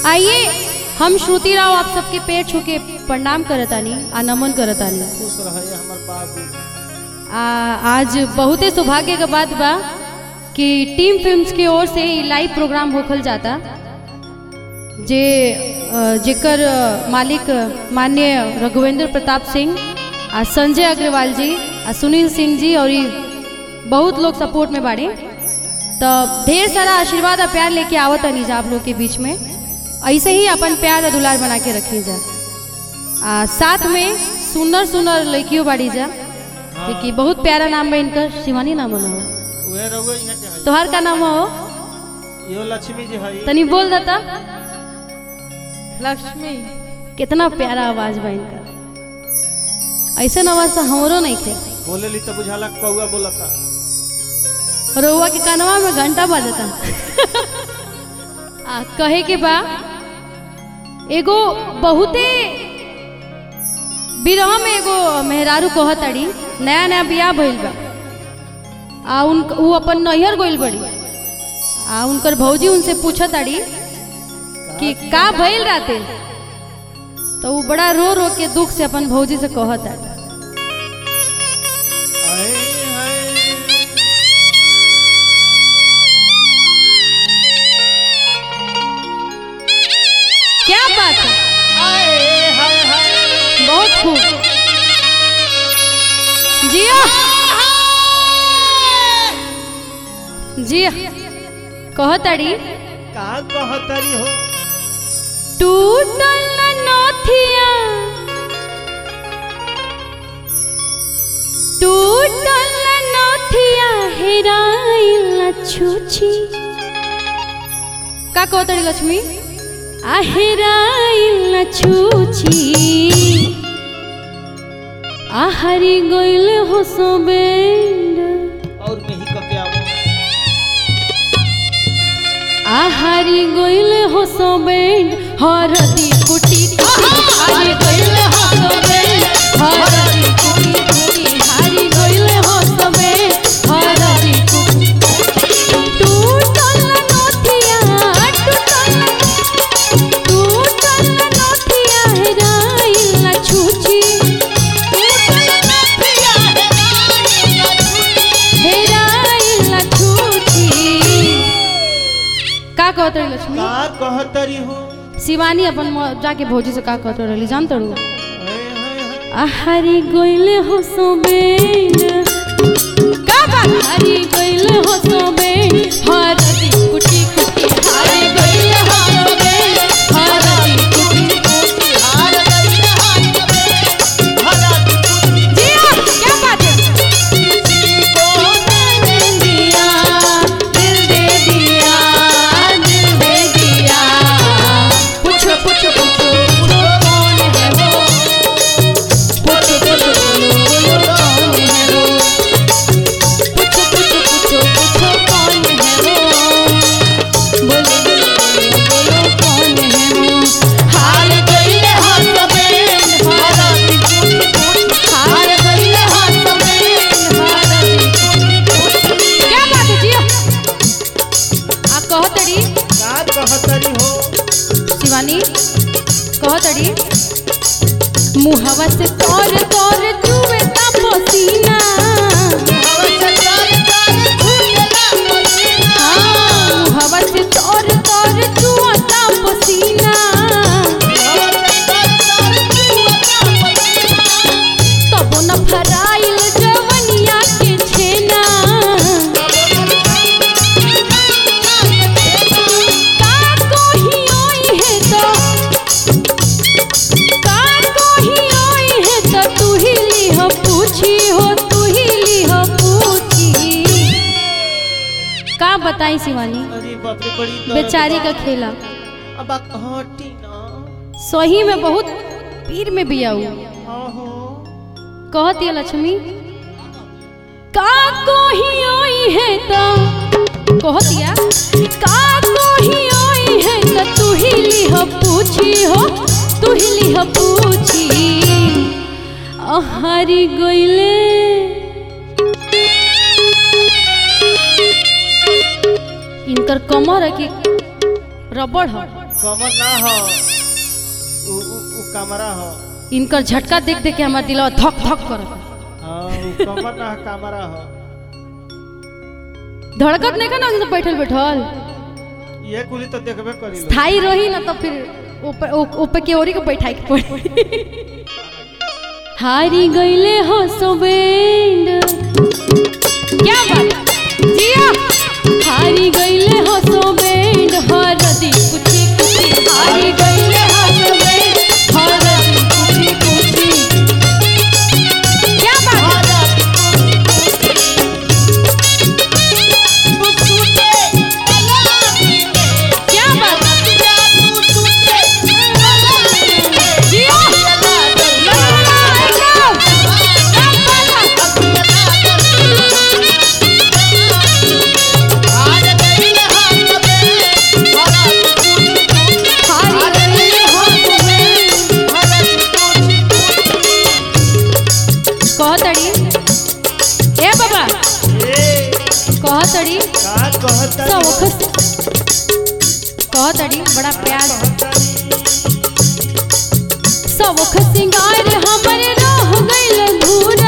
आइए हम श्रुति राव आप सबके पैर छू के प्रणाम करतानी आ नमन करतानी खुश रहे हमर बाबू आ, आज बहुते सौभाग्य के बात बा कि टीम फिल्म्स के ओर से ई लाइव प्रोग्राम होखल जाता जे अ, जेकर अ, मालिक माननीय रघुवेंद्र प्रताप सिंह आ संजय अग्रवाल जी आ सुनील सिंह जी और ई बहुत लोग सपोर्ट में बाड़े तो ढेर सारा आशीर्वाद और प्यार लेके आवत नहीं जा आप लोग के बीच में ऐसे ही अपन प्यार और दुलार बना के रखी जा आ साथ में सुनर सुनर लड़कियों बाड़ी जा देखिए बहुत प्यारा नाम है इनका शिवानी नाम है उहे रहुए यहाँ के है तोहार का नाम हो यो लक्ष्मी जी है तनी बोल देता लक्ष्मी कितना प्यारा आवाज बा इनका ऐसा आवाज तो हमरो नहीं थे बोले ली तो बुझाला कौआ बोलता रउआ के कानवा में घंटा बजता आ कहे के बा एगो बहुते बिरह में एगो मेहरारू कहताड़ी नया नया बियाह भइल बा आ उन उ अपन नैहर गइल बड़ी आ उनकर भौजी उनसे पूछताड़ी कि का भइल राते तो वो बड़ा रो रो के दुख से अपन भौजी से कहताड़ी आए हाय क्या बात है आए हाय हाय बहुत खूब जिया जिया कहताड़ी का कहतरी हो टूटल नथिया टूटल नथिया हेराइल छुछी का कहताड़ी लक्ष्मी आ हेराइल छुछी आहारी गइल हो सोबेंड और में ही कके आवो आहारी गइल हो सोबेंड हरदी कुटी कुटी आहारी गइल हो सोबेंड हरदी कुटी कुटी हारी गइल हो सोबेंड हरदी कुटी टूटल नथिया टूटल टूटल नथिया हेराइल छुची हेराइल छुची का कहत रही लक्ष्मी का कहतरी हो शिवानी अपन म- जाके भौजी से का कहत रही जान तड़ू हाय हाय हाय आहारी गइल हो सोबेन का बात हारी गइल हो सोबेन हरदी कुटी कुटी हारी गइल हो सोबेन हरदी कुटी कुटी जिया क्या बात है दे दिया दिल दे दिया दिल दे दिया पूछो पूछो पूछो पूछो कौन है वो पूछो पूछो बोलो बोलो कौन है वो पूछो पूछो पूछो पूछो कौन है वो बोलो बोलो बोलो बोलो कौन है वो हार गइल हाथ में हारती कुटी कुटी हार गइल हाथ में हारती कुटी कुटी क्या बात है जिया आ कहतड़ी का कहतरी हो शिवानी कहतड़ी मुहवा से तोर तोर चुवे ता पसीना हाँ, मुहवा से तोर तोर चुवा ता पसीना तबो न फराइल जवनिया के छेना का कोही ओई है तो का कोही ओई है तो तू ही लिह पूछी हो तू ही लिह पूछी का बताई शिवानी अरे बाप रे बड़ी दर्द बेचारी बा। का खेला अब आ हटी ना सही में बहुत पीर में बिया हुआ हाँ हो कहती है लक्ष्मी का कोही ओई है तो कहतिया का कोही ओई है तो तू ही लिह पूछी हो तू ही लिह पूछी अहारी गइले इनकर कमर है कि रबड़ है कमर ना हो उ उ उ कमरा हो इनकर झटका देख देख के हमार दिलवा धक धक करता हाँ उ कमर ना हो कमरा हो धड़कत नहीं का ना उनसे बैठल बैठल ये कुली तो देखबे करी लो स्थाई रही ना तो फिर ऊपर ऊ- ऊपर के ओरी को बैठाई के पड़ी हारी गईले हो सोबेंड क्या बात जिया हारी गईले हो सोबेंड हरदी कुची कुची हारी गईले हो सोबेंड हरदी कुची कुची क्या बात क्या बात जिया लल्ला एकदम हारी गईले हो सोबेंड कहतड़ी ए बाबा ए कहतड़ी का कहता सौख कहतड़ी बड़ा प्यार सौख सिंगार हमरे रह गइल धूरा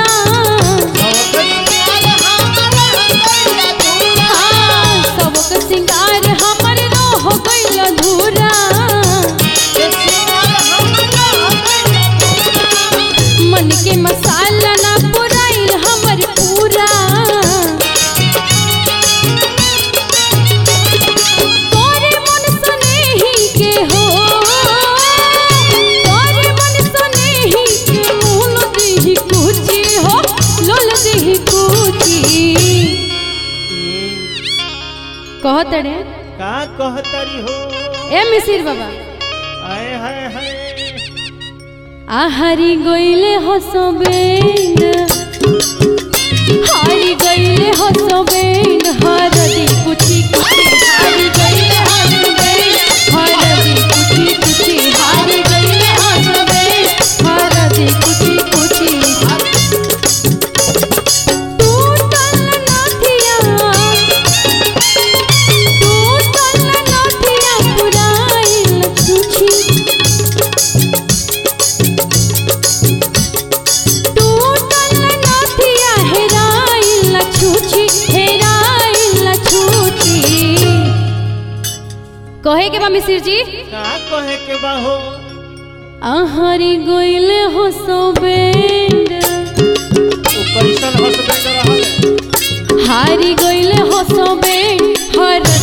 हाँ, सौख सिंगार हमरे रह गइल धूरा मन के मसाला ना पुराइल हमर पूरा तोरे मन सनेही के हो तोरे मन सनेही के मूल देही कुची हो लोल देही कुची कहत रे का कहतरी हो ए मिसिर बाबा आए हाय हाय आहारी गइले हसबेंड हारी गइले हसबेंड हरदी कुची कुची हारी गइले हसबेंड हरदी कुची कुची हारी गइले हसबेंड हरदी कुची कुची टूटल नथिया टूटल नथिया पुराइल छुछी टूटल नथिया हेराइल छुछी हेराइल छुछी कहे के बा मिसिर जी का कहे के बा हो आहारी गइल हो सोबेंड उ कैसन हस्बैंड रहल हारी गइल हो सोबेंड हर